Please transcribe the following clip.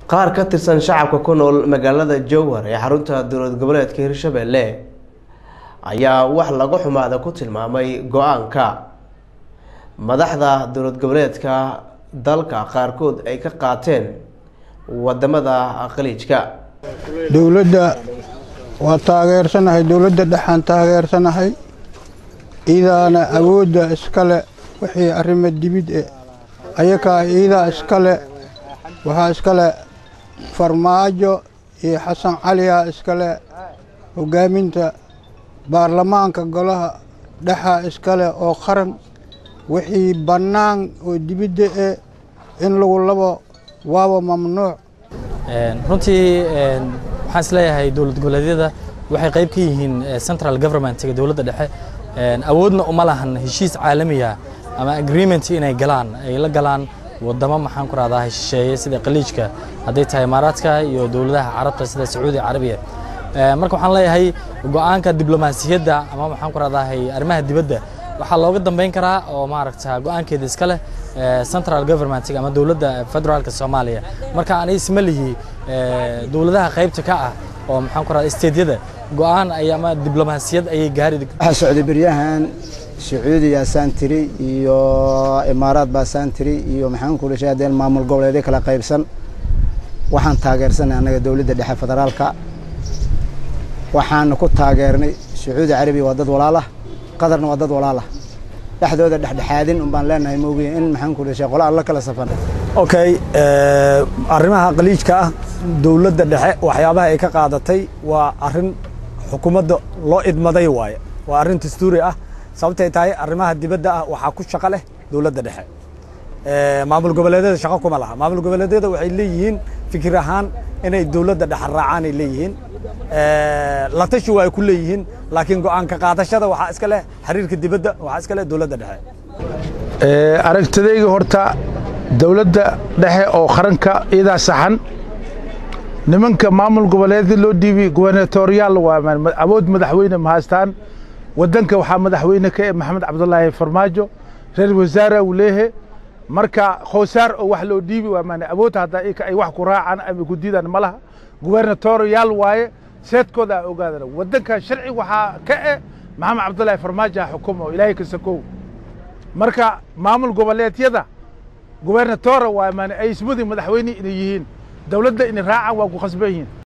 qaar ka tirsan shacabka ku nool magaalada jowhar ee xarunta dowlad goboleedka hirshabelle ayaa wax laga xumaada ku tilmaamay go-aanka madaxda dowlad goboleedka dalka qaarkood ay ka qaateen wadamada khaliijka dowladda waa taageersanahay dowladda dhexaan taageersanahay iidaana awoodda iskale wixii arrimo dibid e ayakaa iidaa iskale waxaa iskale farmaajo iyo xasan caliyaa iskale hoggaaminta baarlamaanka golaha dhexa iskale oo qaran wixii bannaan oo dibidda e in lagu labo waaba mamnuuc runtii waxaan is leeyahay dowlad goboleedyada waxay qayb ka yihiin central governmentga dowladda dhexe awoodna uma lahan heshiis caalamiya ama agreement inay galaan ay la galaan wadamo maxaan ku rahdaa shisheeye sida khaliijka hadday tahay imaaraadka iyo dowladaha carabta sida sacuudi carabiya marka waxaan leeyahay go-aanka diblomaasiyadda ama maxaan ku rahdahay arrimaha dibadda waxaa looga dambeyn karaa oo maaragta go-aankeeda iska leh central governmentga ama dowladda federaalka soomaaliya marka ani isma lihi dowladaha qaybta ka ah oo maxaan ku rahdaa steedyada go-aan ay ama diblomaasiyad ayay gaari waxaa socday beryahan sacuudiya saantiri iyo imaaraad baa saantiri iyo maxaan ku dhashay haddeen maamul goboleedyo kala qaybsan waxaan taageersanay annaga dowladda dhexe federaalka waxaana ku taageernay sacuudi carabiya waa dad walaalah qatarna waa dad walaalah dhexdooda dhexdhexaadin un baan leenahay moogiye in maxaan ku dhashay qola alla kala safan okay arrimaha khaliijka ah dowladda dhexe waxyaabaha ay ka qaadatay waa arrin xukuumadda loo idmaday waaye waa arrin dastuuri ah sababtay tahay arrimaha dibadda ah waxaa ku shaqo leh dowladda dhexe maamul goboleedyada shaqo kuma laha maamul goboleedyada waxay leeyihiin fikir ahaan inay dowladda dhexe raacaan ay leeyihiin la tashi waa ay ku leeyihiin laakiin go-aanka qaadashada waxaa iska leh xiriirka dibadda waxaa iska leh dowladda dhexe aragtidayga horta dowladda dhexe oo qaranka iyadaa saxan nimanka maamul goboleedya loo dhiibi gubernatoriyaal waa awood madaxweyne ma haystaan waddanka waxaa madaxweyne ka eh maxamed cabdulaahi farmaajo reer wasaara uu leeyahay marka khoosaar oo wax loo dhiibi waa maana awood haddaa ika ay wax ku raacaan ama ku diidaan ma laha gubernatoriyaal waaye seedkooda a ogaadana waddanka sharci waxaa ka eh maxamed cabdulaahi farmaajo ha xukumo ilaahay ka sakow marka maamul goboleedyada gubernatora waa maana ay ismudi madaxweyne inay yihiin dowladda inay raacaan waa ku khasban yihiin